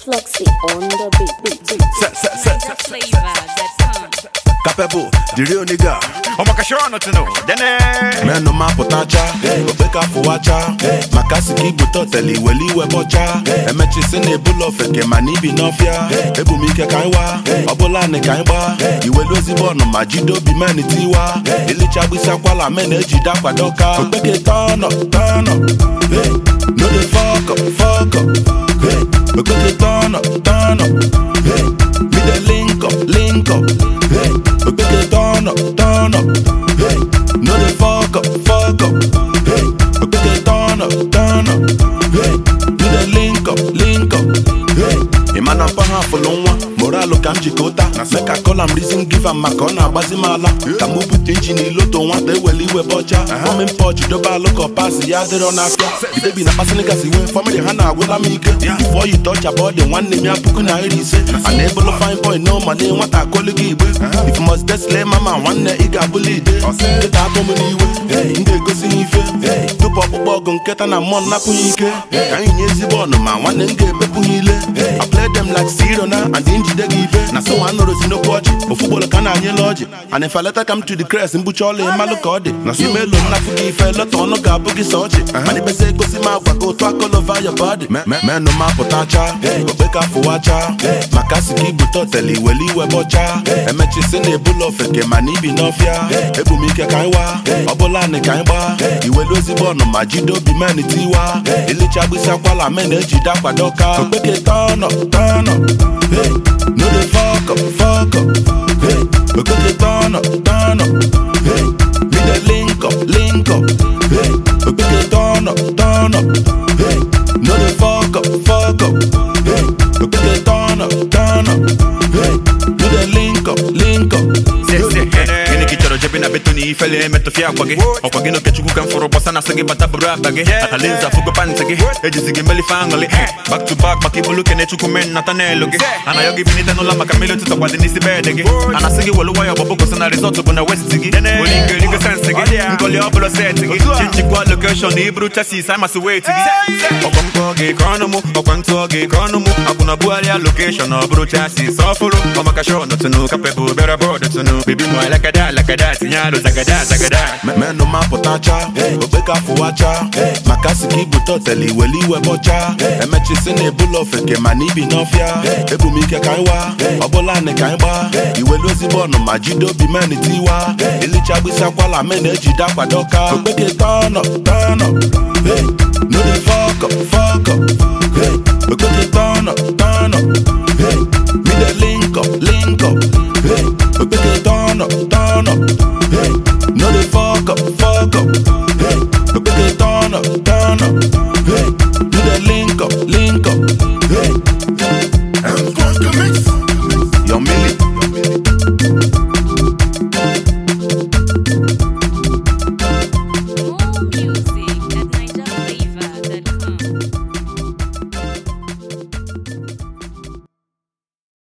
Flexi on the beat, beat, beat. Set, set, set, set, set. flavor.com. Capable, the real nigga. ọmaka shọ nọ tụnụ dene Menụ ma pụtacha, okpe ka fụwacha maka si ka ibute otele iweli iwe bọcha emechisi na ebula ofeke mana ibi n'ọfịa ebu m ike ka anyị wa ọbụla anị ka anyị gba iwelu ezigbo ọnụ ma jide obi men tiwa ilicha agbịsị akwala men ejide akwado ka okpeke tọnọ tọnọ hey, no dey fuck up, fuck up, hey, okpeke tọnọ tọnọ hey, me dey link up, link up, hey, okpeke tọnọ tọnọ hey, no dey fuck up, fuck up, hey, okpeke tọnọ tọnọ hey, me dey link up, link up, hey. ị ma na mpa ha fụlụ nwa moralụ ka m jikọta meka kola m rizin giva maka ọ na-agbazi m ala ka m bute injin iloto nwata ewele iwe bọcha omi mpọchi dobe alụ ka ọpasi ya dịrọ n'afịa idebi na kpasịnịgasị iwe famili ha na-agwụla m ike bifo yi tọcha bụ ọ dị nwanne m ya puku na iri ise a na-ebolo fine boy no male nwata akọli gị igbe if you must desle mama nwanne ị ga-abụla ide nkịta akpọ m n'iwe m ga-egosi ha ife tupu ọkpụkpọ ọgụ nkịta na mmụọ nnapụ ya ike ka anyị nye ezigbo ọnụ ma nwanne m ga-emepụ ha ile I play them like zero na and njide gị ibe na so nwa nọrọzi n'okwu ọjị ofu gbolo ka na-anyela ọjị and if I let her come to the crest mbucha ọla ịmalụ ka ọ dị na so imelo nnapụ gị ife lọta ọnụ ga-abụ gị sọ ọjị mana ibezi egosi m agwa ka otu akọlova your body menụ ma pụtacha okpe ka fụwacha maka si ka ibute otele iweli iwe bọcha emechisi na ebula ofeke mana ibi n'ọfịa ebu m ike ka anyị wa ọbụla anị ka anyị gba iwelu ezigbo ọnụ ma jide obi men tiwa ilicha agbịsị akwala men ejide akwado ka okpeke tọnọ tọnọ hey, no dey fuck up, fuck up, hey, okpeke tọnọ tọnọ hey, me dey link up, link up, hey, okpeke tọnọ tọnọ hey, no dey fuck up, fuck up, hey, okpeke tọnọ tọnọ hey, me dey link up, link up. gịnị ka ị chọrọ jebe na beto na ifele emetụfịa akwa gị ọkwa gị na okechukwu ka m fụrụ gbasa na asị gị bata bụrụ akpa gị atalinza fugo pantị gị ejizi gị melife aṅụlị back to back maka ibulu kene chukwu men nata n'elu gị ana yọ gị binite n'ụlọ maka mmiri ụtụtụ kwadị n'isi bed gị ana sị gị welu waya ọgbọbụ gosi na rizọt bụ na west gị onye nke erigo sensị gị nkọli ọbụla set gị chenjikwa lokeshọn iburu chasis amasị wet gị ọkwa mkpọ gị ka ọnụ mụ ọkwa ntụọ gị ka ọnụ mụ akwụna bugharịa lokeshọn ọ bụrụ chasis ọfụrụ ọmaka shọn tụnụ kapebụ bịara bọọdụ tụnụ bebi mụ alakada alakada tinye alụ zagada zagada menụ ma pụtacha okpe ka fụwacha maka si ka ibute otele iweli iwe bọcha emechisi na ebula ofeke mana ibi n'ọfịa ebu m ike ka anyị wa ọbụla anị ka anyị gba iwelu ezigbo ọnụ ma jide obi men tiwa ilicha agbịsị akwala men ejide akwado ka okpeke tọnọ tọnọ hey, no dey fuck up, fuck up, hey, okpeke tọnọ